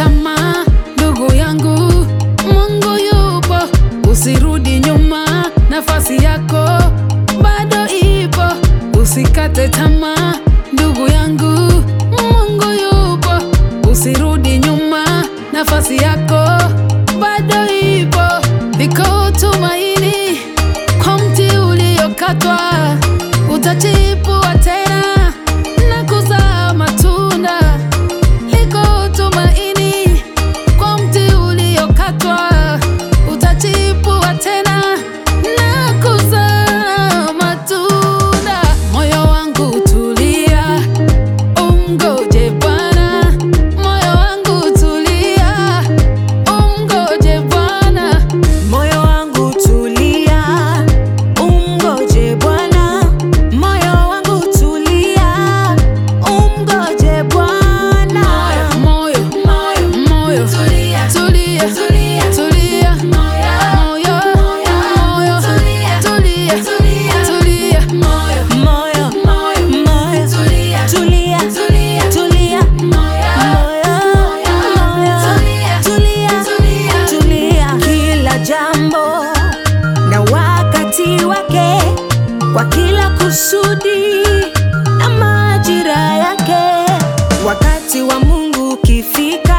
tamaa, ndugu yangu, Mungu yupo, usirudi nyuma, nafasi yako bado ipo, usikate tamaa, ndugu yangu, Mungu yupo, usirudi nyuma, nafasi yako bado ipo, liko tumaini kwa mti uliokatwa, utachipua tena na kuzaa matunda. Liko tumaini kwa mti uliokatwa, utachipua tena na kuzaa matunda. Moyo wangu tulia, umgoje Bwana. Moyo wangu tulia, umgoje Bwana. Moyo wangu tulia, umgoje Bwana. Moyo wangu tulia, umgoje Bwana. Moyo, moyo, moyo, tulia, tulia, tulia, tulia. Moyo, moyo, tulia, tulia, tulia. Moyo, Moyo, moyo, moyo, tulia, tulia, tulia, tulia. moyo, Moyo, moyo, tulia, tulia, tulia. tulia. Kila jambo na wakati wake, kwa kila kusudi na majira yake. Wakati wa Mungu ukifika,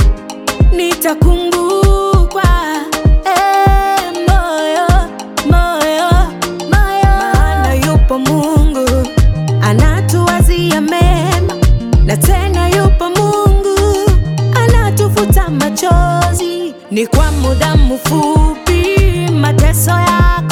nitakumbukwa. Eh, moyo, moyo, moyo. Maana yupo Mungu anatuwazia mema, na tena yupo Mungu anatufuta machozi. Ni kwa muda mfupi mateso yako